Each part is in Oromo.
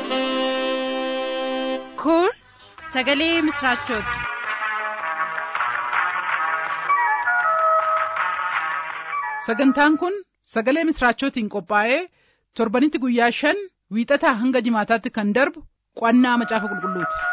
Kun sagalee misraachooti. Sagantaan kun sagalee misraachootiin qophaa'ee torbanitti guyyaa shan wiixataa hanga jimaataatti kan darbu qo'annaa macaafa qulqulluuti.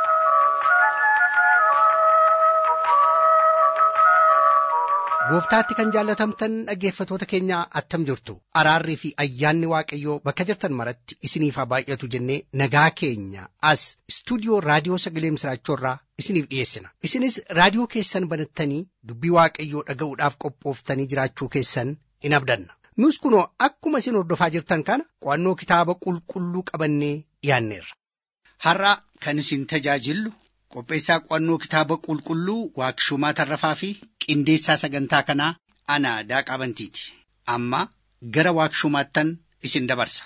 Gooftaatti kan jaallatamtan dhaggeeffatoota keenya attam jirtu araarrii fi ayyaanni waaqayyoo bakka jirtan maratti isiniif haa baay'atu jennee nagaa keenya as istuudiyoo raadiyoo sagalee misraachoorraa isiniif dhiyeessina isinis raadiyoo keessan banattanii dubbii waaqayyoo dhaga'uudhaaf qophooftanii jiraachuu keessan in abdanna nus kunoo akkuma isin hordofaa jirtan kana qo'annoo kitaaba qulqulluu qabannee dhiyaanneerra. Har'a kan isin tajaajillu qopheessaa qo'annoo kitaaba qulqulluu waaqshumaa tarrafaa fi qindeessaa sagantaa kanaa ana daaqaa bantiiti amma gara waaqshumaattan isin dabarsa.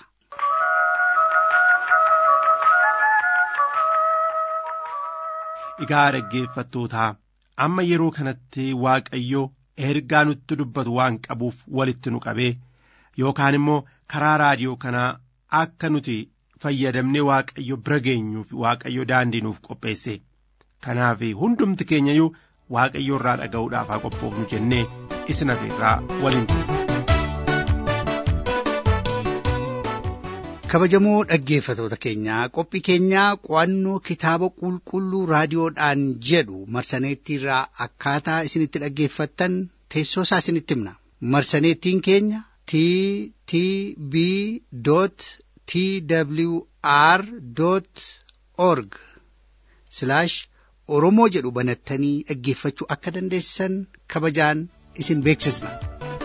Egaa dhaggeeffattootaa amma yeroo kanatti Waaqayyo ergaa nutti dubbatu waan qabuuf walitti nu qabee yookaan immoo karaa raadiyoo kanaa akka nuti fayyadamnee Waaqayyo bira geenyuuf Waaqayyo daandii nuuf qopheesse. Kanaaf hundumti keenyayyuu Waaqayyo irraa dhaga'uudhaaf haa qophoofnu jennee isin afeerraa waliin turre. Kabajamoo dhaggeeffatoota keenyaa qophii keenyaa qo'annoo kitaaba qulqulluu raadiyoodhaan jedhu marsaneettiirraa akkaataa isinitti dhaggeeffattan teessoo isaa isinitti himna. Marsaneettiin keenya t t b t w r org oromoo jedhu banattanii dhaggeeffachuu akka dandeessan kabajaan isin beeksisna.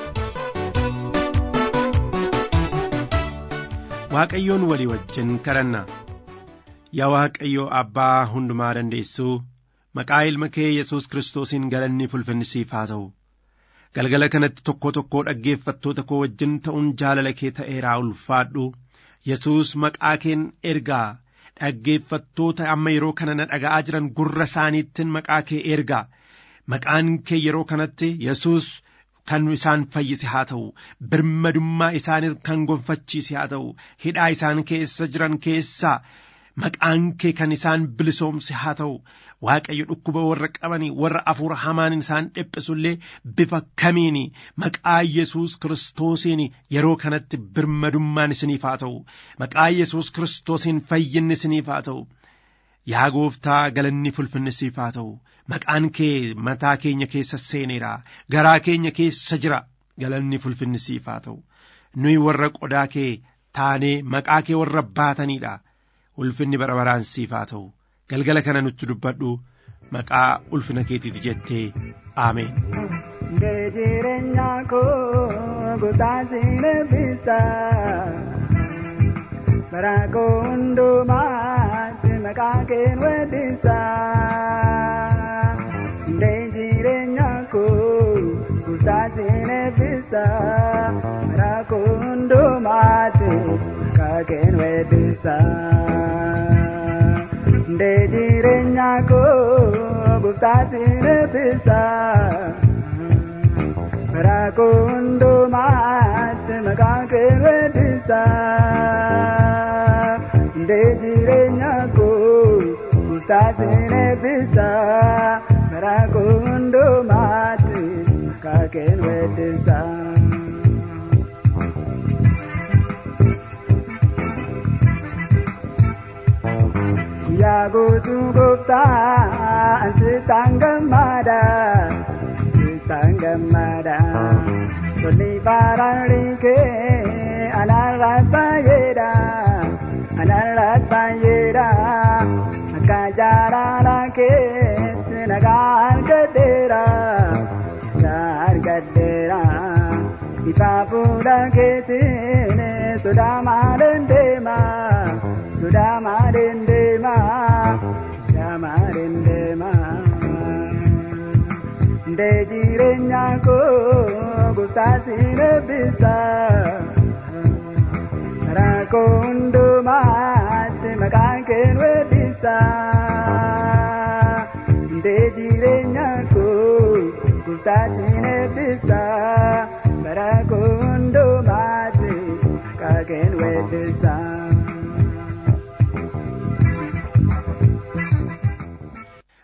Waaqayyoon walii wajjin kadhanna yaa Waaqayyo abbaa hundumaa dandeessuu maqaa ilma kee Yesuus Kiristoosiin galanni ulfinni siif haa ta'u galgala kanatti tokko tokkoo dhaggeeffattoota koo wajjin ta'uun jaalala kee ta'eeraa ulfaadhu Yesuus maqaa keen ergaa dhaggeeffattoota amma yeroo kana na dhaga'aa jiran gurra isaaniittiin maqaa kee ergaa maqaan kee yeroo kanatti Yesuus kan isaan fayyise haa ta'u birmadummaa isaanii kan gonfachiise haa ta'u hidhaa isaan keessa jiran keessaa maqaan kee kan isaan bilisoomse haa ta'u waaqayyo dhukkuba warra qabanii warra afuura hamaan isaan dhiphisullee bifa kamiin maqaa yesus kiristoosiin yeroo kanatti birmadummaan isiniif haa ta'u maqaa yesus kiristoosiin fayyinni isiniif haa ta'u yaa gooftaa galanni ulfinni siif haa ta'u maqaan kee mataa keenya keessa seeneera garaa keenya keessa jira galanni ulfinni siif haa ta'u nuyi warra qodaa kee taanee maqaa kee warra baataniidha ulfinni bara baraan siif haa ta'u galgala kana nutti dubbadhu maqaa ulfina keetiiti jettee aameen. jireenya koo gotaa siin eebbisa bara koo hundumaatti maqaa keen weeddisa jireenya koo gotaa siin eebbisa bara koo hundumaatti maqaa keen weeddisa. Ndee jireenya koo gooftaa siin eebbisa. Bara koo hundumaatti maqaa kee weeddisa. Ndee jireenya koo gooftaa siin eebbisa. Bara koo hundumaatti maqaa kee weeddisa. Yaa guutuu gooftaa sitaan gammada sitaan gammada tolli faaraan kee anarraat baay'eedha anarraat baay'eedha akka jaalala keetti nagaa argadheera nagaa argadheera ifa fuula keetiin sodaa maaleen deema. Sodaa maaleen deema sodaa maaleen deema ndee jireenya koo gooftaa siin eebbisa karaa koo hundumaatti maqaan keen weeddisa ndee jireenya koo gooftaa siin eebbisa karaa koo hundumaatti maqaa keen weeddisa.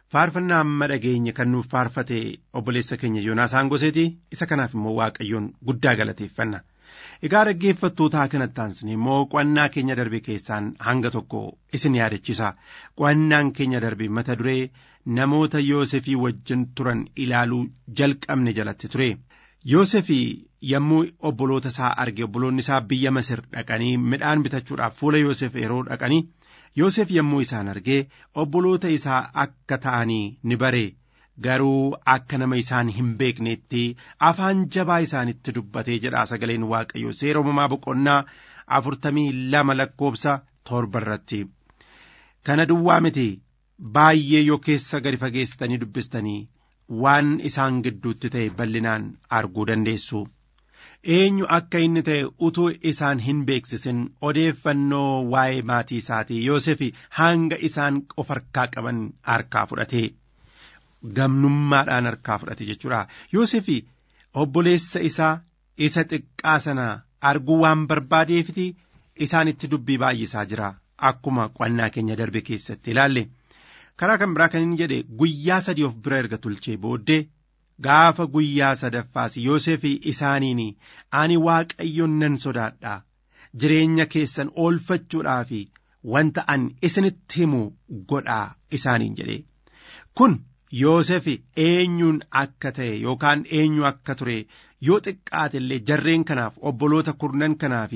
faarfannaa amma dhageenye kan nuuf faarfate obboleessa keenya yoonaasaan goseeti isa kanaaf immoo waaqayyoon guddaa galateeffanna egaa dhaggeeffattootaa kanatti aansine immoo qo'annaa keenya darbe keessaan hanga tokko isin yaadachisa qo'annaan keenya darbe mata duree namoota yoosefii wajjin turan ilaaluu jalqabne jalatti ture yoosefii yommuu obboloota isaa arge obboloonni isaa biyya masir dhaqanii midhaan bitachuudhaaf fuula yoosef yeroo dhaqanii yoosef yommuu isaan argee obboloota isaa akka ta'anii ni bare garuu akka nama isaan hin beekneetti afaan jabaa isaanitti dubbatee jedhaa sagaleen waaqayyo seera uumamaa boqonnaa afurtamii lama lakkoobsa torba irratti kana duwwaa miti baay'ee yoo keessa gadi fageessitanii dubbistanii waan isaan gidduutti ta'e bal'inaan arguu dandeessu. eenyu akka inni ta'e utuu isaan hin beeksisin odeeffannoo waa'ee maatii isaatii Yoosefi hanga isaan of harkaa qaban harkaa fudhate gamnummaadhaan harkaa fudhate jechuudha Yoosefi obboleessa isaa isa xiqqaa sana arguu waan barbaadeefiti isaanitti dubbii baay'isaa jira akkuma qo'annaa keenya darbe keessatti ilaalle karaa kan biraa kan inni jedhe guyyaa sadii of bira erga tulchee booddee gaafa guyyaa sadaffaas Yoosefii isaaniin ani waaqayyoon nan sodaadha jireenya keessan oolfachuudhaaf wanta an isinitti himu godhaa isaaniin jedhe kun Yoosefi eenyuun akka ta'e yookaan eenyu akka ture yoo xiqqaate illee jarreen kanaaf obboloota kurnan kanaaf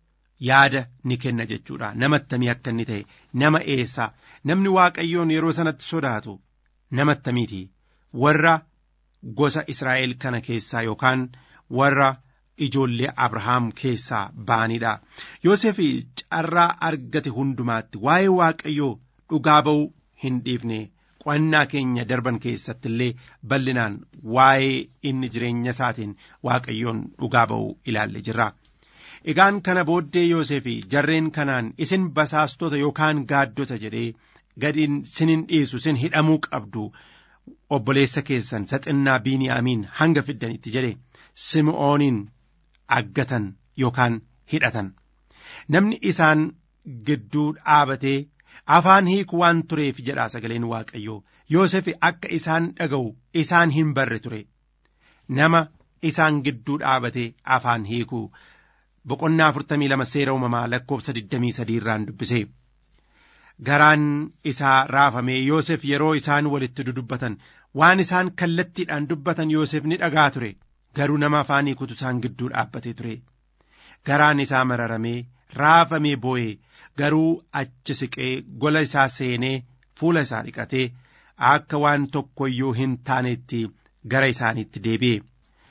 yaada ni kenna jechuudha namattamii akka inni ta'e nama eessaa namni waaqayyoon yeroo sanatti sodaatu namattamiiti warra gosa Israa'el kana keessaa yookaan warra ijoollee Abrahaam keessaa ba'anidha. Yoosef carraa argate hundumaatti waa'ee Waaqayyoo dhugaa ba'uu hin dhiifne qo'annaa keenya darban keessatti illee bal'inaan waa'ee inni jireenya isaatiin Waaqayyoon dhugaa ba'uu ilaalle jirra. Egaan kana booddee Yoosef jarreen kanaan isin basaastota yookaan gaaddota jedhee gadiin sinin dhiisu sin hidhamuu qabdu. obboleessa keessan saxinnaa biiniyaamiin hanga fiddanitti jedhe sim'ooniin aggatan yookaan hidhatan namni isaan gidduu dhaabatee afaan hiiku waan tureef jedhaa sagaleen waaqayyoo yoosef akka isaan dhaga'u isaan hin barre ture nama isaan gidduu dhaabatee afaan hiiku boqonnaa afurtamii lama seera uumamaa lakkoobsa digdamii sadii irraan dubbise garaan isaa raafamee Yoosef yeroo isaan walitti dudubbatan waan isaan kallattiidhaan dubbatan Yoosef ni dhagaa ture garuu nama afaan hiikutu isaan gidduu dhaabbatee ture garaan isaa mararamee raafamee boo'ee garuu achi siqee gola isaa seenee fuula isaa dhiqatee akka waan tokko iyyuu hin taanetti gara isaaniitti deebi'e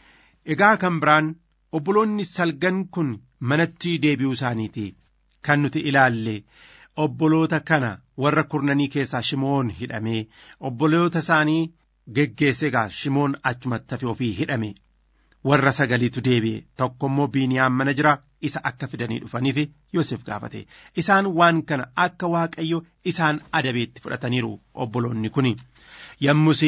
egaa kan biraan obboloonni salgan kun manatti deebi'uu isaaniiti kan nuti ilaalle obboloota kana warra kurnanii keessaa shimoon hidhamee obboloota isaanii geggeesse egaa shimoon achumatti hafe ofii hidhame warra sagaliitu deebi'e tokko immoo biiniyaam mana jira isa akka fidanii dhufaniif Yoosef gaafate isaan waan kana akka waaqayyo isaan adabeetti fudhataniiru obboloonni kun yommus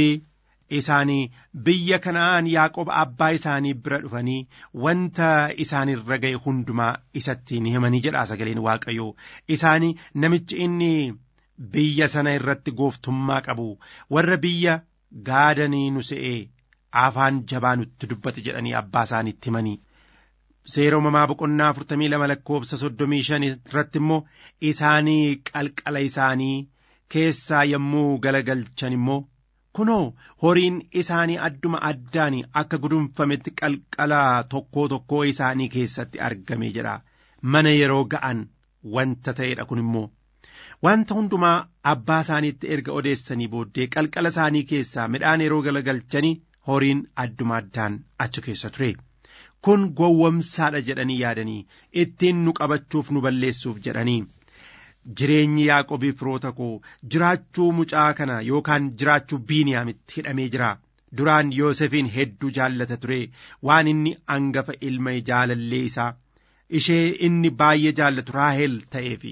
isaanii biyya kana'aan Yaaqoob abbaa isaanii bira dhufanii wanta isaanirra ga'e hundumaa isatti ni himanii jedha sagaleen waaqayyo isaanii namichi inni biyya sana irratti gooftummaa qabu warra biyya gaadanii nu se'ee afaan jabaa nutti dubbate jedhanii abbaa isaaniitti himanii. Seera uumamaa boqonnaa afurtamii lama lakkoobsa soddomii shan irratti immoo isaanii qalqala isaanii keessaa yommuu galagalchan immoo kunoo horiin isaanii adduma addaan akka gudunfametti qalqala tokkoo tokkoo isaanii keessatti argame jedha mana yeroo ga'an wanta ta'edha kun immoo wanta hundumaa abbaa isaaniitti erga odeessanii booddee qalqala isaanii keessaa midhaan yeroo galagalchanii horiin adduma addaan achi keessa ture kun gowwomsaadha jedhanii yaadanii ittiin nu qabachuuf nu balleessuuf jedhanii jireenyi yaaqobii firoota koo jiraachuu mucaa kana yookaan jiraachuu biiniyaamitti hidhamee jira duraan yoosefiin hedduu jaallata ture waan inni angafa ilma jaalallee isaa ishee inni baay'ee jaallatu raahel ta'eefi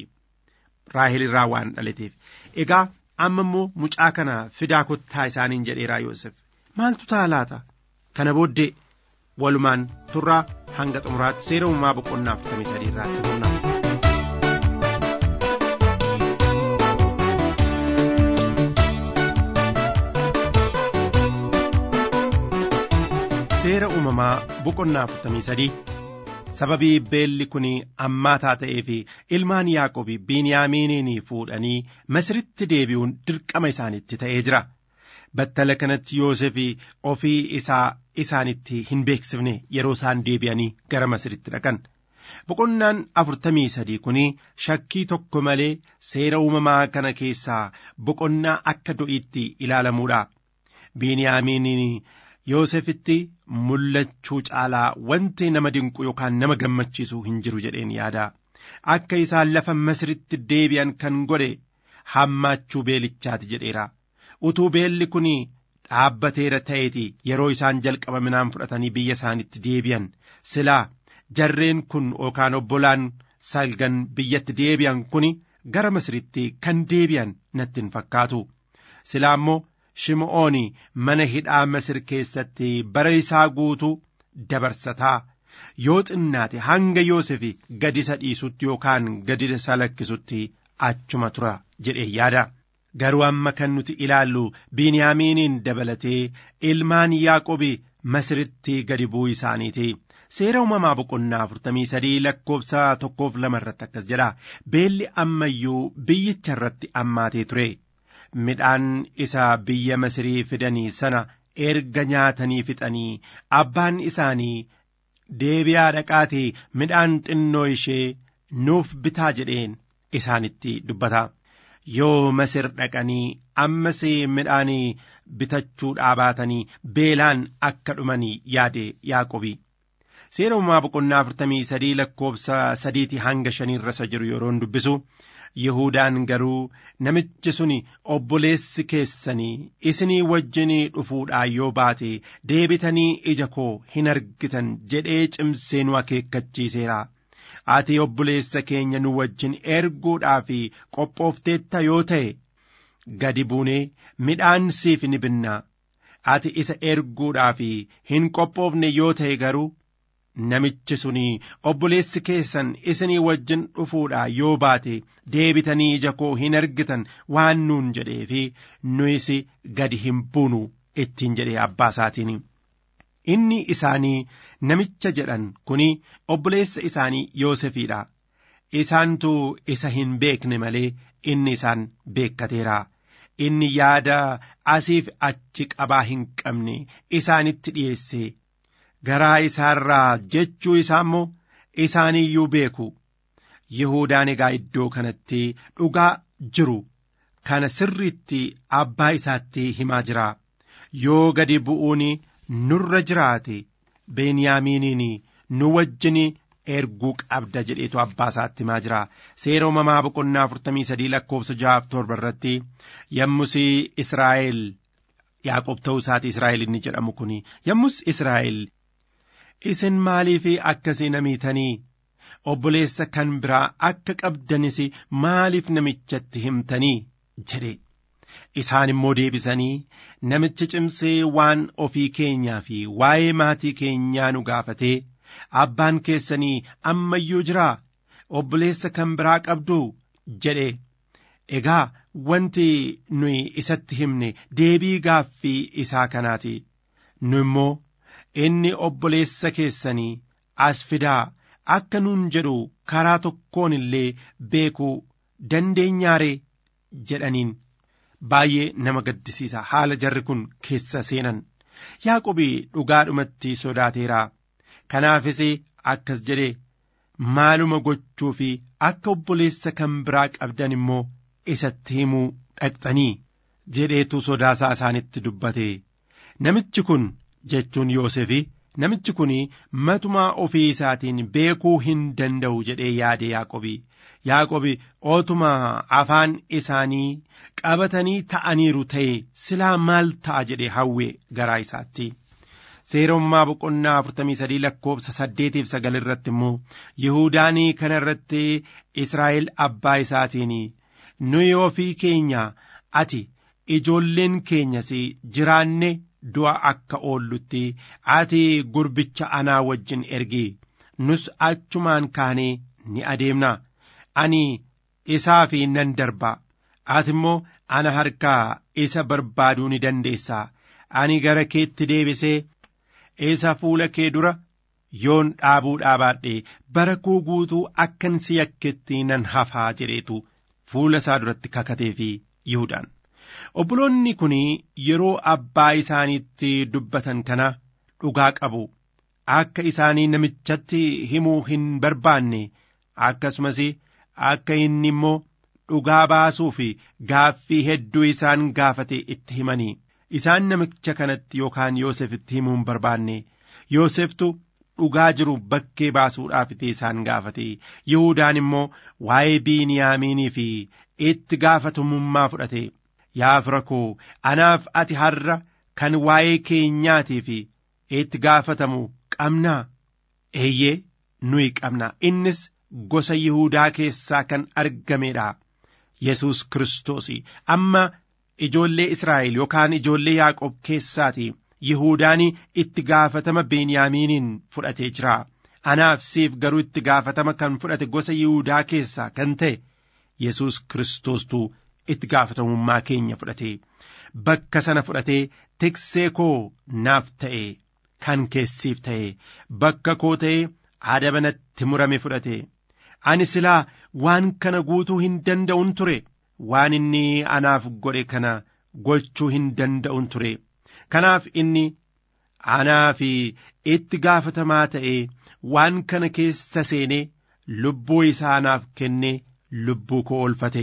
raahel irraa waan dhalateef egaa amma immoo mucaa kana fidaa kottaa isaaniin jedheeraa yoosef maaltu ta'a laata kana booddee walumaan turraa hanga xumuraatti seera uumamaa boqonnaa afurtamii sadii irraatti humna. uumamaa boqonnaa afurtamii sadii sababii beelli kun ammaataa ta'ee fi ilmaan yaaqobi biiniyaamiiniin fuudhanii masiritti deebi'uun dirqama isaanitti ta'ee jira battala kanatti yoosef ofii isaa isaanitti hin beeksifne yeroo isaan deebi'anii gara masiritti dhaqan boqonnaan afurtamii sadii kun shakkii tokko malee seera uumamaa kana keessaa boqonnaa akka do'iitti ilaalamuudha biiniyaamiiniin Yoosefitti mul'achuu caalaa wanti nama dinqu yookaan nama gammachiisu hin jiru jedheen yaada. Akka isaan lafa masiritti deebi'an kan godhe hammaachuu beelichaati jedheera. Utuu beelli kun dhaabbateera ta'eeti yeroo isaan jalqaba midhaan fudhatanii biyya isaanitti deebi'an silaa jarreen kun yookaan obbolaan salgan biyyatti deebi'an kun gara masiritti kan deebi'an natti hin fakkaatu. Silaa immoo Shim'oon mana hidhaa Masir keessatti bara isaa guutuu dabarsataa yoo xinnaate hanga Yoosef gadi isa dhiisutti yookaan gadi isa lakkisutti achuma tura jedhee yaada. Garuu amma kan nuti ilaallu Biiniyaamiiniin dabalatee ilmaan Yaaqobi Masiritti gadi bu'uu isaaniiti. Seera uumamaa boqonnaa afurtamii sadii lakkoofsa tokkoof lama irratti akkas jedha. Beelli ammayyuu biyyicha irratti ammaatee ture. midhaan isa biyya Masirii fidanii sana erga nyaatanii fixanii abbaan isaanii deebi'aa dhaqaatii midhaan xinnoo ishee nuuf bitaa jedheen isaanitti dubbata. Yoo Masir dhaqanii ammas midhaan bitachuu dhaabatanii beelaan akka dhumanii yaade Yaaqobi. Seera uumamaa boqonnaa afurtamii sadii lakkoofsa sadiitii hanga shaniirra isa jiru yeroon dubbisu. Yihudaan garuu namichi sun obboleessi keessanii isinii wajjinii dhufuudhaa yoo baate deebitanii ija koo hin argitan jedhee cimsee nu akeekkachiiseera. Ati obboleessa keenya nu wajjin erguudhaaf qophoofteetta yoo ta'e gadi buunee midhaan siif ni binnaa. Ati isa erguudhaaf hin qophoofne yoo ta'e garuu. Namichi suni obboleessi keessan isinii wajjin dhufuudhaa yoo baate deebitanii ija koo hin argitan waan nuun jedhee fi nuyis gadi hin buunu ittiin jedhee abbaa isaatiin. Inni isaanii namicha jedhan kuni obboleessa isaanii Yoosefiidha. Isaantu isa hin beekne malee inni isaan beekkateera. Inni yaada asiif achi qabaa hin qabne isaanitti dhiyeesse. garaa isaarraa jechuu isaa immoo isaaniyyuu beeku Yihudaan egaa iddoo kanatti dhugaa jiru kana sirriitti abbaa isaatti himaa jira yoo gadi bu'uun nurra jiraate Beniyaamiiniin nu wajjin erguu qabda jedheetu abbaa isaatti himaa jira seera uumamaa boqonnaa afurtamii sadii lakkoofsa jahaaf torba irratti yommus Israa'el Yaaqoob ta'uu isaati Israa'el inni jedhamu kun yommus Israa'el isin maaliif akkasii namiitanii obboleessa kan biraa akka qabdanis maaliif namichatti himtanii jedhe isaan immoo deebisanii namichi cimsee waan ofii keenyaa fi waa'ee maatii keenyaa nu gaafatee abbaan keessanii ammayyuu jiraa obboleessa kan biraa qabdu jedhe egaa wanti nuyi isatti himne deebii gaaffii isaa kanaati nu immoo inni obboleessa keessanii as fidaa akka nuun jedhu karaa tokkoon illee beekuu dandeenyaaree jedhaniin baay'ee nama gaddisiisa haala jarri kun keessa seenan yaaqobi dhugaadhumatti sodaateera kanaafis akkas jedhe maaluma gochuu fi akka obboleessa kan biraa qabdan immoo isatti himuu dhaqxanii jedheetu sodaasaa isaanitti dubbate namichi kun jechuun Yoosefi namichi kun matumaa ofii isaatiin beekuu hin danda'u jedhee yaade Yaaqobi. Yaaqobi ootuma afaan isaanii qabatanii ta'aniiru ta'e silaa maal ta'a jedhee hawwe garaa isaatti. Seerommaa boqonnaa afurtamii sadii lakkoofsa saddeetiif sagal irratti immoo Yihuudaanii kana irratti Israa'el abbaa isaatiin nuyi ofii keenya ati ijoolleen keenyas jiraanne du'a akka oollutti ati gurbicha anaa wajjin ergi nus achumaan kaanee ni adeemna ani isaa fi nan darba ati immoo ana harkaa isa barbaaduu ni dandeessa ani gara keetti deebisee isa fuula kee dura yoon dhaabuu dhaabaadhe bara koo guutuu akkan si yakketti nan hafaa jedheetu fuula isaa duratti kakatee fi Yihudaan. Obboloonni kun yeroo abbaa isaaniitti dubbatan kana dhugaa qabu. Akka isaanii namichatti himuu hin barbaanne akkasumas akka inni immoo dhugaa baasuu fi gaaffii hedduu isaan gaafate itti himanii isaan namicha kanatti yookaan Yoosefitti himuu hin barbaanne Yooseftu dhugaa jiru bakkee baasuudhaaf isaan gaafate Yihudaan immoo waa'ee Biiniyaamiinii fi itti gaafatamummaa fudhate yaa fira koo anaaf ati har'a kan waa'ee keenyaatii fi itti gaafatamu qabnaa eeyyee nuyi qabna innis gosa Yihuudaa keessaa kan argamedha. Yesus Kiristoos amma ijoollee Israa'el yookaan ijoollee Yaaqoob keessaati Yihuudaan itti gaafatama Beniyaamiiniin fudhatee jira. Anaaf siif garuu itti gaafatama kan fudhate gosa Yihuudaa keessaa kan ta'e Yesus Kiristoostuu itti gaafatamummaa keenya fudhate. Bakka sana fudhatee tiksee koo naaf ta'e kan keessiif ta'e bakka koo ta'e adaba natti murame fudhate. Ani silaa waan kana guutuu hin danda'un ture waan inni anaaf godhe kana gochuu hin danda'un ture kanaaf inni anaaf itti gaafatamaa ta'ee waan kana keessa seenee lubbuu isaa anaaf kennee lubbuu koo oolfate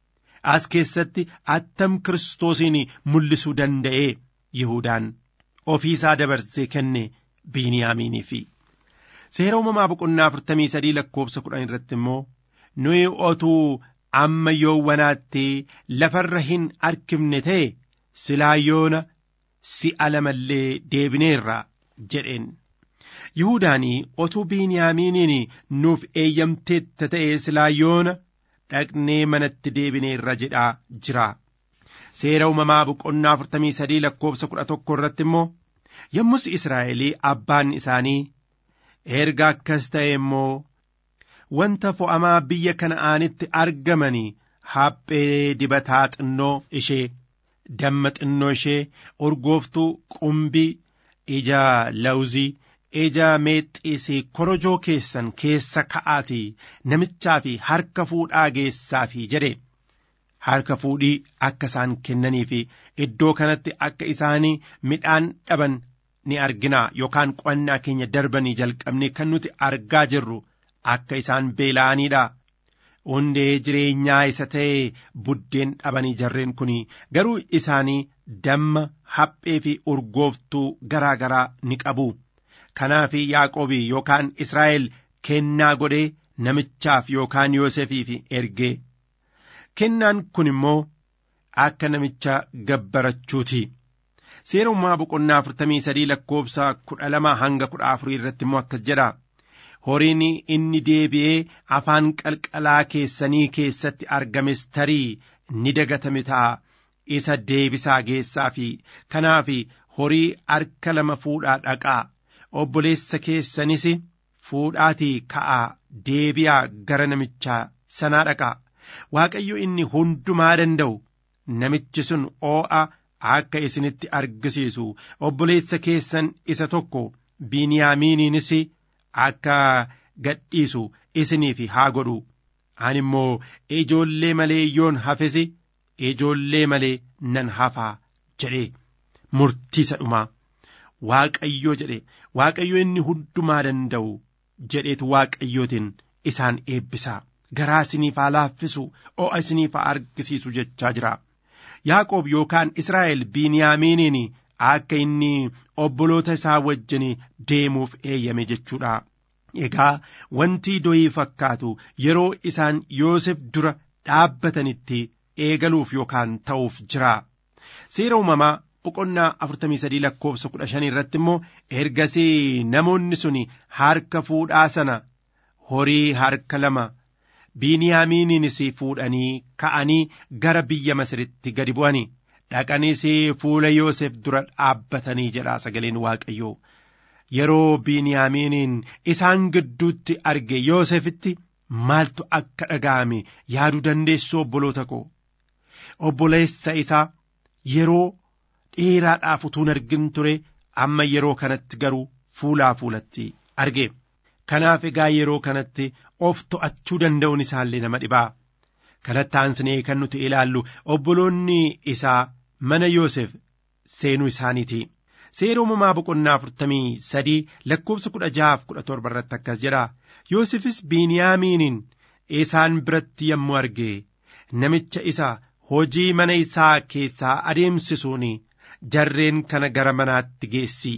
as keessatti attam kiristoosiin mul'isuu danda'ee Yihudaan ofii isaa dabarsee kenne Biiniyaamiiniif. Seera uumamaa boqonnaa afurtamii sadii lakkoofsa kudhan irratti immoo nuyi otuu amma yoowwanaatti lafarra hin arkifne ta'e silaa yoona si'a lamallee deebineerra jedheen. Yihudaanii otuu Biiniyaamiiniin nuuf eeyyamteetta ta'e silaa yoona dhaqnee manatti deebineerra jedhaa jira. Seera uumamaa boqonnaa afurtamii sadii lakkoofsa kudha tokko irratti immoo yommus Israa'elii abbaan isaanii erga akkas ta'e immoo wanta fo'amaa biyya kana'aanitti argamanii haphee dibataa xinnoo ishee damma xinnoo ishee urgooftuu qumbii ija lawuzii ija meexxiisii korojoo keessan keessa ka'aatii namichaa fi harka fuudhaa geessaafi jedhe harka fuudhii akka isaan kennanii fi iddoo kanatti akka isaanii midhaan dhaban ni argina yookaan qo'annaa keenya darbanii jalqabne kan nuti argaa jirru akka isaan beela'aniidha. Hundee jireenyaa isa ta'e buddeen dhabanii jarreen kun garuu isaanii damma haphee fi urgooftuu garaa garaa ni qabu. Kanaaf Yaaqoobii yookaan Israa'el kennaa godhee namichaaf yookaan Yoosefiif ergee. Kennaan kun immoo akka namicha gabbarachuuti. Seera uumaa boqonnaa afurtamii sadii lakkoofsa kudha lama hanga kudha afurii irratti immoo akkas jedha. Horiin inni deebi'ee afaan qalqalaa keessanii keessatti argames tarii ni dagatame ta'a. Isa deebisaa geessaa fi kanaaf horii harka lama fuudhaa dhaqaa. Obboleessa keessanis fuudhaatii ka'aa deebi'aa gara namichaa sanaa dhaqaa. Waaqayyo inni hundumaa danda'u namichi sun oo'a akka isinitti argisiisu obboleessa keessan isa tokko biiniyaamiiniinis akka gadhiisu isiniif haa godhu ani immoo ijoollee malee yoon hafesi ijoollee malee nan hafaa jedhe murtiisa dhumaa waaqayyo jedhe waaqayyo inni hundumaa danda'u jedheetu waaqayyootiin isaan eebbisaa garaa isiniif haa laaffisu o'a isiniif haa argisiisu jechaa jira. Yaaqoob yookaan Israa'el Biiniyaamiiniin akka inni obboloota isaa wajjin deemuuf eeyyame jechuudha. Egaa wanti doyii fakkaatu yeroo isaan Yoosef dura dhaabbatanitti eegaluuf yookaan ta'uuf jira. Seera uumamaa boqonnaa afurtamii sadii lakkoofsa kudha shanii irratti immoo ergasii namoonni sun harka fuudhaa sana horii harka lama biiniyaamiiniinis fuudhanii ka'anii gara biyya masiritti gadi bu'anii dhaqaniis fuula yoosef dura dhaabbatanii jedha sagaleen waaqayyoo yeroo biiniyaamiiniin isaan gidduutti arge yoosefitti maaltu akka dhaga'ame yaaduu dandeessu obboloota koo obboleessa isaa yeroo dheeraadhaaf utuun argin ture amma yeroo kanatti garuu fuulaa fuulatti arge kanaaf egaa yeroo kanatti of to'achuu danda'uun isaallee nama dhibaa kanatti aansinee kan nuti ilaallu obboloonni isaa mana Yoosef seenuu isaaniiti. Seera uumamaa boqonnaa afurtamii sadii lakkoofsa kudha jahaaf kudha torba irratti akkas jedha. Yoosefis Biiniyaamiiniin isaan biratti yommuu arge namicha isa hojii mana isaa keessaa adeemsisuun jarreen kana gara manaatti geessi.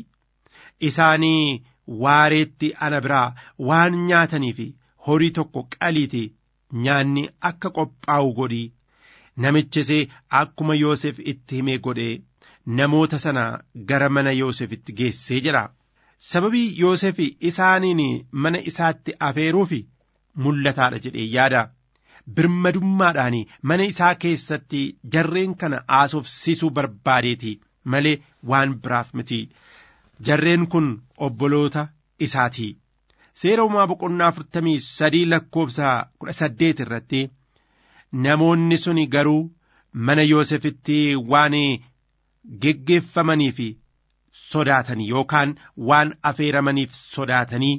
Isaanii waareetti ana biraa waan nyaatanii fi horii tokko qaliiti nyaanni akka qophaa'u godhi. Namichis akkuma Yoosef itti himee godhe namoota sana gara mana Yoosefitti geessee jira. Sababii Yoosef isaaniin mana isaatti afeeruuf mul'ataadha jedhee yaada. Birmadummaadhaan mana isaa keessatti jarreen kana haasofsiisuu barbaadeeti malee waan biraaf miti. Jarreen kun obboloota isaati. Seera uumaa boqonnaa afurtamii sadii lakkoofsa kudha saddeet irratti namoonni sun garuu mana Yoosefitti waan geggeeffamanii fi sodaatanii yookaan waan afeeramaniif sodaatanii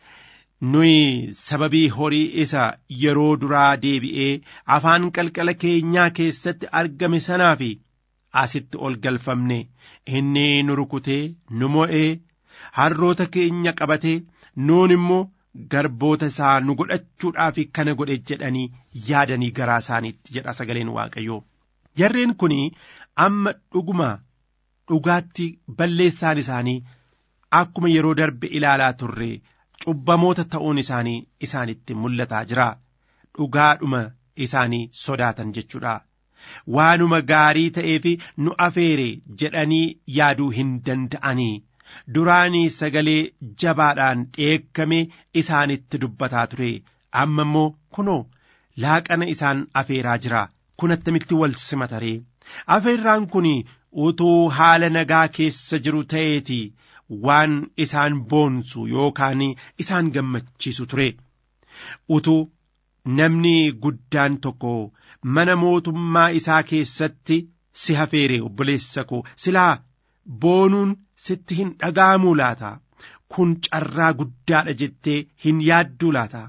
nuyi sababii horii isa yeroo duraa deebi'ee afaan qalqala keenyaa keessatti argame sanaa fi asitti ol galfamne inni nu rukutee nu mo'ee harroota keenya qabatee nuun immoo garboota isaa nu godhachuudhaaf kana godhe jedhanii yaadanii garaa isaaniitti jedha sagaleen waaqayyoo jarreen kun amma dhuguma dhugaatti balleessaan isaanii akkuma yeroo darbe ilaalaa turre cubbamoota ta'uun isaanii isaanitti mul'ataa jira dhugaadhuma isaanii sodaatan jechuudha waanuma gaarii ta'ee fi nu afeere jedhanii yaaduu hin danda'anii duraanii sagalee jabaadhaan dheekkamee isaanitti dubbataa ture amma immoo kunoo laaqana isaan afeeraa jira kun attamitti wal simataree afeerraan kun utuu haala nagaa keessa jiru ta'eeti waan isaan boonsu yookaan isaan gammachiisu ture utuu namni guddaan tokko mana mootummaa isaa keessatti si hafeere obboleessa koo silaa boonuun sitti hin dhaga'amuu laata kun carraa guddaadha jettee hin yaadduu laata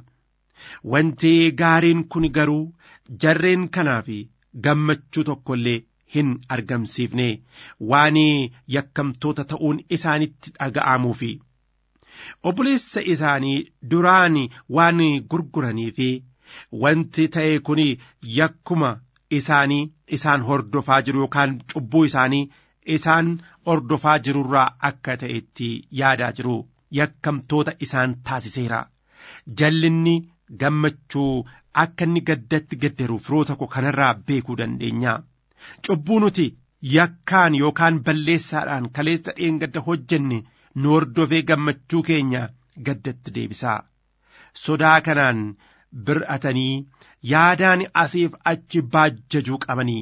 wanti gaariin kun garuu jarreen kanaaf gammachuu tokko illee hin argamsiifne waan yakkamtoota ta'uun isaanitti dhaga'amuufi obboleessa isaanii duraan waan gurguranii fi wanti ta'e kun yakkuma isaanii isaan hordofaa jiru yookaan cubbuu isaanii isaan hordofaa jirurraa akka ta'etti yaadaa jiru yakkamtoota isaan taasiseera jallinni gammachuu akka inni gaddatti gaddaru firoota koo kanarraa beekuu dandeenya cubbuu nuti yakkaan yookaan balleessaadhaan kaleessa dheengadda hojjenne nu hordofee gammachuu keenya gaddatti deebisaa sodaa kanaan bir'atanii yaadaan asiif achi baajjajuu qabanii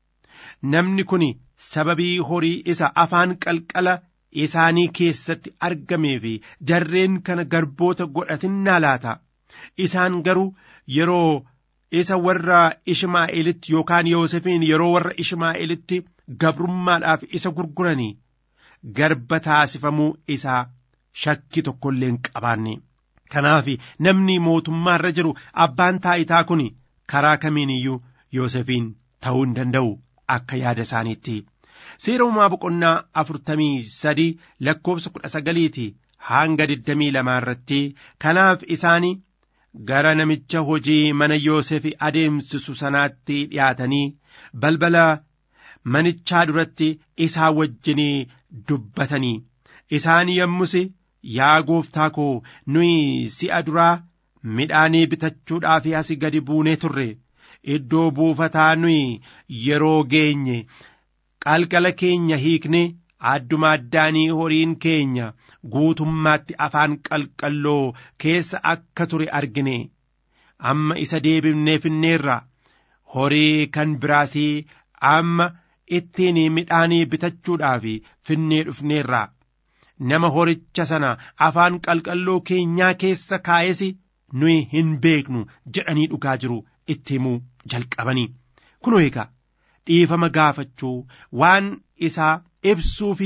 namni kun sababii horii isa afaan qalqala isaanii keessatti argamee fi jarreen kana garboota godhatinnaa laata isaan garuu yeroo isa warra ishmaa'eelitti yookaan yoosefiin yeroo warra ishmaa'eelitti gabrummaadhaaf isa gurguranii garba taasifamuu isaa shakki tokko illee hin qabaanne kanaaf namni mootummaa irra jiru abbaan taayitaa kun karaa kamiin iyyuu yoosefiin ta'uu hin danda'u akka yaada isaaniitti seera uumaa boqonnaa afurtamii sadii lakkoofsa kudha sagaliiti hanga digdamii lamaa irratti kanaaf isaanii gara namicha hojii mana Yoosef adeemsisu sanaatti dhiyaatanii balbala manichaa duratti isaa wajjinii dubbatanii isaan yommus yaa gooftaa koo nuyi si'a duraa midhaanii bitachuudhaaf asi gadi buunee turre iddoo buufataa nuyi yeroo geenye qalqala keenya hiikne adduma addaanii horiin keenya guutummaatti afaan qalqalloo keessa akka ture argine amma isa deebifnee finneerra horii kan biraasii amma ittiin midhaanii bitachuudhaaf finnee dhufneerra nama horicha sana afaan qalqalloo keenyaa keessa kaa'esi nuyi hin beeknu jedhanii dhugaa jiru itti himuu jalqabanii kunoo egaa dhiifama gaafachuu waan isaa ibsuu fi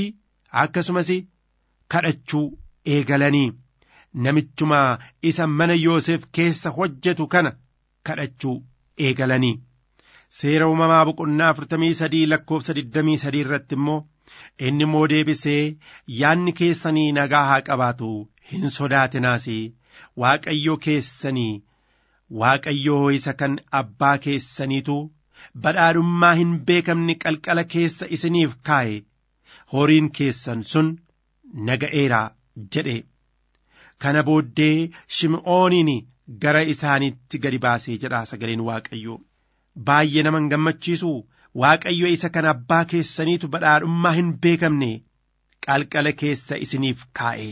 akkasumas kadhachuu eegalanii namichuma isa mana Yoosef keessa hojjetu kana kadhachuu eegalanii seera uumamaa boqonnaa afurtamii sadii lakkoofsa digdamii sadii irratti immoo inni immoo deebisee yaanni keessanii nagaa haa qabaatu hin sodaatinaas waaqayyo keessanii waaqayyoo isa kan abbaa keessaniitu badhaadhummaa hin beekamne qalqala keessa isiniif kaa'e horiin keessan sun naga'eera jedhe kana booddee shim'ooniin gara isaaniitti gadi baasee jedha sagaleen waaqayyoo baay'ee nama hin gammachiisu waaqayyo isa kan abbaa keessaniitu badhaadhummaa hin beekamne qalqala keessa isiniif kaa'e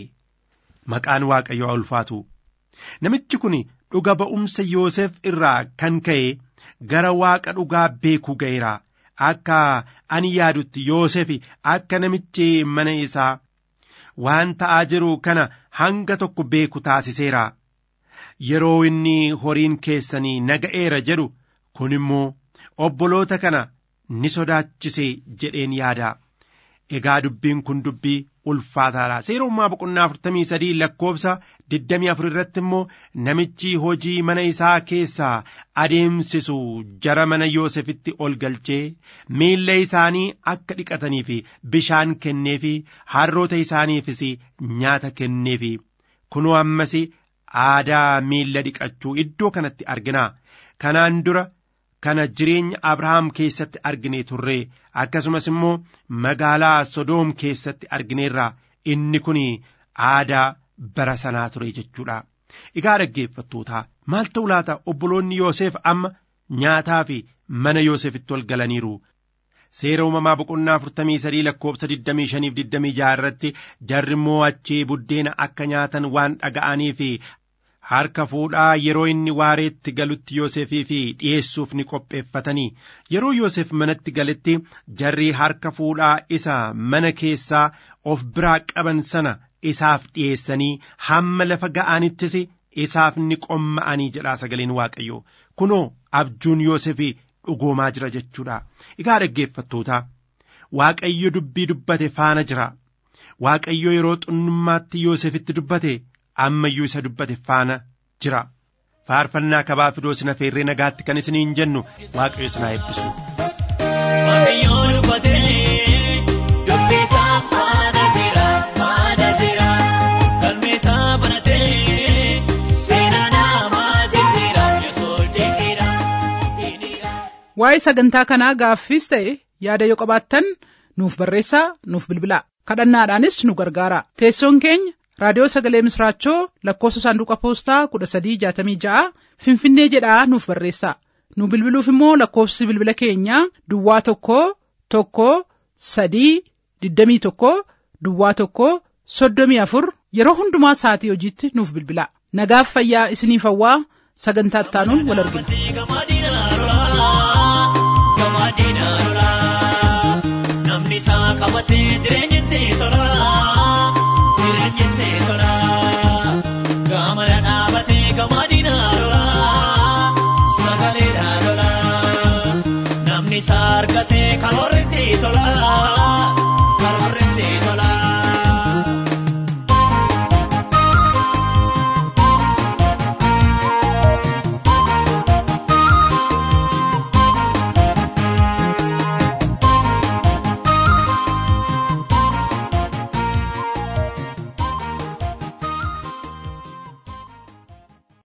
maqaan waaqayyoo ulfaatu namichi kun dhuga ba'umsa Yoosef irraa kan ka'e gara waaqa dhugaa beekuu ga'eera akka ani yaadutti Yoosef akka namichi mana isaa waan ta'aa jiru kana hanga tokko beeku taasiseera yeroo inni horiin keessanii naga'eera jedhu kun immoo obboloota kana ni sodaachise jedheen yaada egaa dubbiin kun dubbii ulfaataadha seera uumamaa boqonnaa afurtamii sadii lakkoofsa digdamii afur irratti immoo namichi hojii mana isaa keessaa adeemsisu jara mana yoosefitti ol galchee miilla isaanii akka dhiqataniif bishaan kenneefi harroota isaaniifis nyaata kenneefi kunoo ammas aadaa miilla dhiqachuu iddoo kanatti argina kanaan dura kana jireenya abrahaam keessatti argine turre akkasumas immoo magaalaa sodoom keessatti argineerra inni kun aadaa bara sanaa ture jechuudha egaa dhaggeeffattoota maal ta'u laata obboloonni yoosef amma nyaataa fi mana yoosefitti ol galaniiru seera uumamaa boqonnaa afurtamii sadii lakkoofsa digdamii shaniif digdamii jaha irratti jarri immoo achii buddeena akka nyaatan waan dhaga'aniif harka fuudhaa yeroo inni waareetti galutti Yoosefii fi dhi'eessuuf ni qopheeffatanii yeroo Yoosef manatti galetti jarri harka fuudhaa isa mana keessaa of biraa qaban sana isaaf dhi'eessanii hamma lafa ga'anittis isaaf ni qomma'anii jedhaa sagaleen Waaqayyoo kunoo abjuun Yoosefii dhugoomaa jira jechuudha egaa dhaggeeffattoota Waaqayyo dubbii dubbate faana jira Waaqayyo yeroo xunnummaatti Yoosefitti dubbate ammayyuu isa dubbate faana jira faarfannaa kabaa fidoo sina feerree nagaatti kan isiniin jennu waaqayyo sinaa eebbisu. Waaqayyo dubbatee dubbisaa faana jira faana jira galmeessaa banatee seenaa namaa jijjiira yesuus dinqiidha. Waa'ee sagantaa kanaa gaaffiis ta'e yaada yoo qabaattan nuuf barreessaa nuuf bilbilaa kadhannaadhaanis nu gargaara teessoon keenya raadiyoo sagalee misraachoo lakkoofsa saanduqa poostaa kudha sadii jaatamii ja'a finfinnee jedhaa nuuf barreessaa nu bilbiluuf immoo lakkoofsi bilbila keenyaa duwwaa tokko tokko sadii digdamii tokko duwwaa tokko soddomii afur yeroo hundumaa sa'atii hojiitti nuuf bilbilaa nagaaf fayyaa isiniif hawwaa sagantaa ittaanuun wal argina. Gamadiina lolaa gamadiina lolaa namni isaa qabatee jireenyatti tolaa.